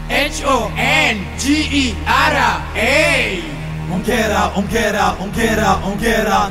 H O N G E R A. Ongera, ongera, ongera, ongera.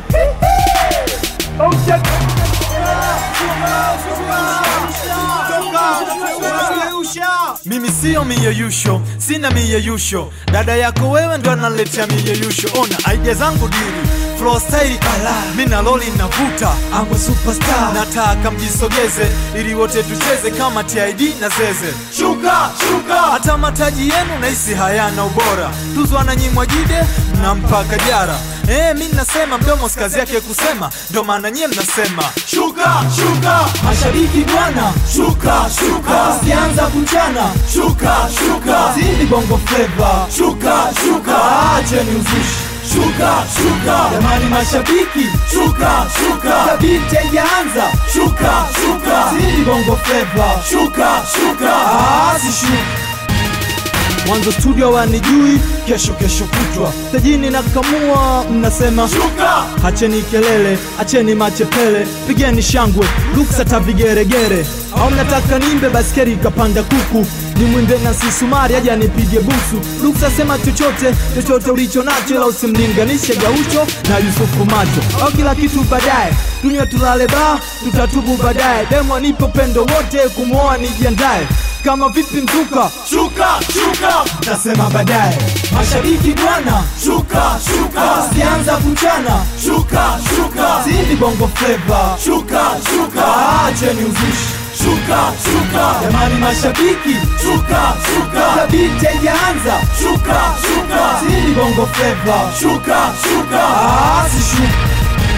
Mimi sio miyeyusho, sina miyeyusho. Dada yako wewe ndo analetea miyeyusho. Ona idea zangu dili flow style kala, mina loli navuta, I'm a superstar. Nataka mjisogeze ili wote tucheze kama TID na Zeze. Shuka, shuka, hata mataji yenu nahisi hayana ubora. Tuzo ananyimwa jide na mpaka jara. Eh, mi nasema mdomo si kazi yake kusema, ndo maana nyie mnasema shuka shuka. Mashabiki bwana, shuka shuka, sianza kuchana, shuka shuka, zidi bongo flava, shuka shuka, acheni uzushi Shuka shuka, jamani mashabiki, shuka shuka, kabiti haijaanza, shuka shuka, zidi bongo flava, shuka shuka, ah, sishuka Mwanzo studio wanijui, kesho kesho kutwa tajini na kamua, mnasema shuka. Acheni kelele, acheni machepele, pigeni shangwe, luksa ta vigeregere. Au mnataka nimbe baskeri ikapanda kuku, nimwimbe na sisumari aja nipige busu. Luksa sema chochote, chochote ulicho nacho, ila usimlinganishe Gaucho na Yusufu Macho. Au kila kitu baadaye, dunia tulale ba, tutatubu baadaye. Demo nipo pendo wote, kumwoa nijiandaye kama vipi mzuka shuka shuka tasema baadaye mashabiki bwana shuka shuka sianza kuchana shuka shuka zidi bongo flava shuka shuka acheni uzushi shuka shuka jamani mashabiki shuka shuka kabiti haijaanza shuka shuka zidi bongo flava shuka shuka sishuka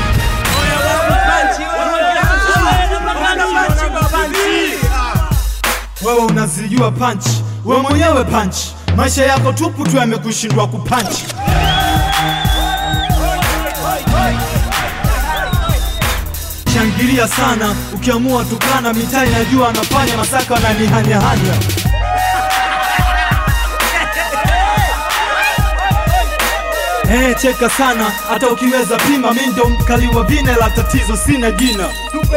wewe unazijua panchi, wewe mwenyewe panchi, maisha yako tupu tu yamekushindwa kupanchi. Shangilia sana ukiamua tukana, mitaa inajua anafanya masaka wananihanyahanya. Eh, cheka sana hata ukiweza pima, mi ndo mkali wa vine, la tatizo sina jina.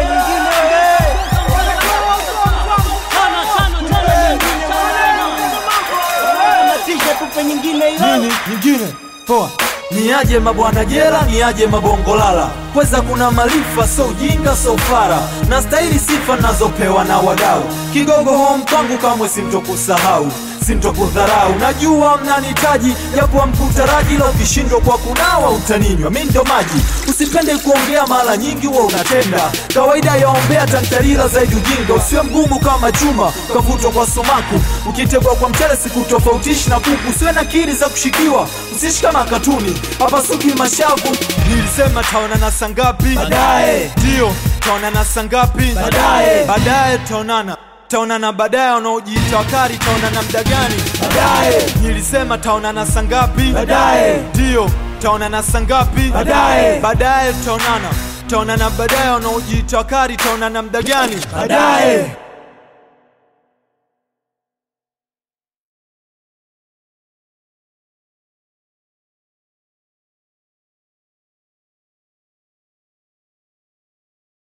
nini nyingine poa niaje mabwana jela niaje mabongolala kweza kuna maarifa so ujinga so fara na stahili sifa nazopewa na wadau kigogo home kwangu kamwe sintokusahau sintokudharau najua mnanitaji japo mkutaraji la ukishindwa kwa kunawa utaninywa mi ndo maji usipende kuongea mara nyingi huwa unatenda kawaida yaombea tantarila zaidi ujinga usiwe mgumu kama chuma ukavutwa kwa sumaku ukitegwa kwa mchele sikutofautishi na kuku usiwe na kiri za kushikiwa usishi kama katuni hapasuki mashavu nilisema taonana sangapi Baadaye. ndio taonana sangapi Baadaye. baadaye taonana taonana baadaye wanaojiita wakari taonana mda gani Baadaye. nilisema taonana sangapi Baadaye. ndio taonana sangapi Baadaye. baadaye taonana taonana baadaye wanaojiita wakari taonana mda gani Baadaye.